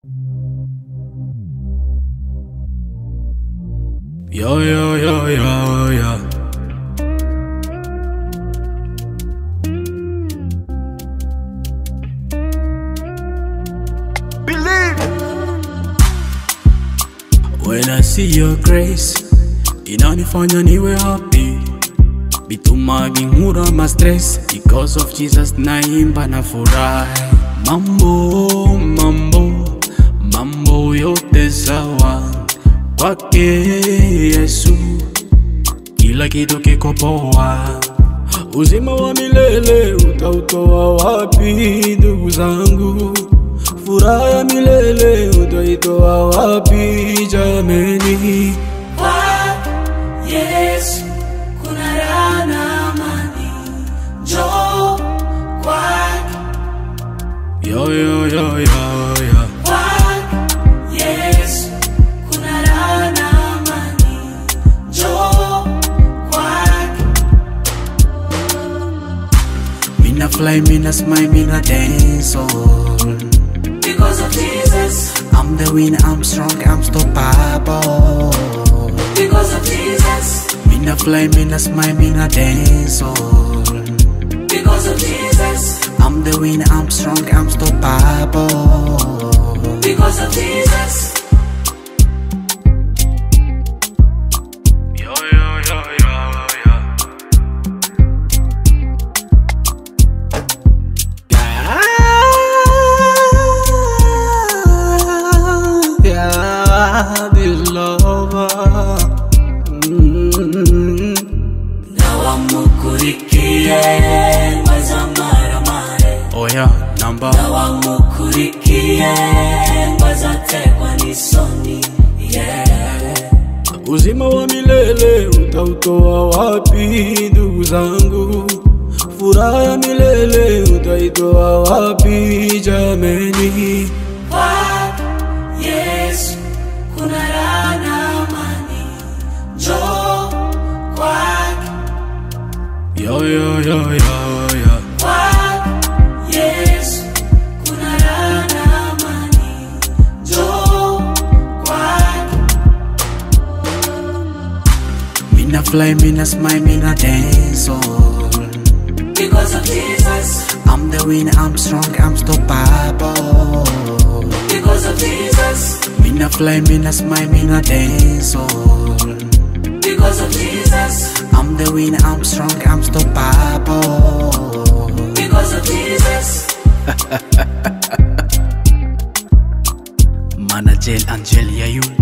Yo, yo, yo, yo, yo. When I see your grace, inanifanya niwe happy. Bituma bingura ma stress because of Jesus naimba na furahi. Mambo, mambo, mambo yote sawa kwake Yesu, kila kitu kiko poa. Uzima wa milele utautoa wapi, ndugu zangu? Furaha ya milele utaitoa wapi, jameni? Kwa Yesu kuna raha na amani, njoo kwake. Yo, yo, yo, yo, yo. Kwa Yesu kuna raha na amani, njoo kwake. Mina fly, mina smile, mina dance all. Because of Jesus, I'm the winner, I'm strong, I'm stoppable. because of Jesus, Mina fly, mina smile, mina dance all. because of Jesus, I'm the winner, I'm strong, I'm stoppable. because of Jesus. Yo, yo, yo, yo, yo. Yeah, this lover. Mm. Na wamukurikiye bazamaremare Oh yeah, number. na wamukurikiye bazaterwa n'isoni yeah. Uzima wa milele utautoa wapi, ndugu zangu? Furaha ya milele utaitoa wapi, jameni? Kwa Yesu kuna raha na amani, njoo kwake. Yo, yo, yo, yo, yo. Kwa Yesu kuna raha na amani, njoo kwake. Mina fly, mina smile, mina dance all. Because of Jesus, I'm the winner, I'm strong, I'm stoppable. because of Jesus, Mina fly, mina smile, mina dance all. because of Jesus, I'm the winner, I'm strong, I'm stoppable. because of Jesus. Manajel Angel, yeah you.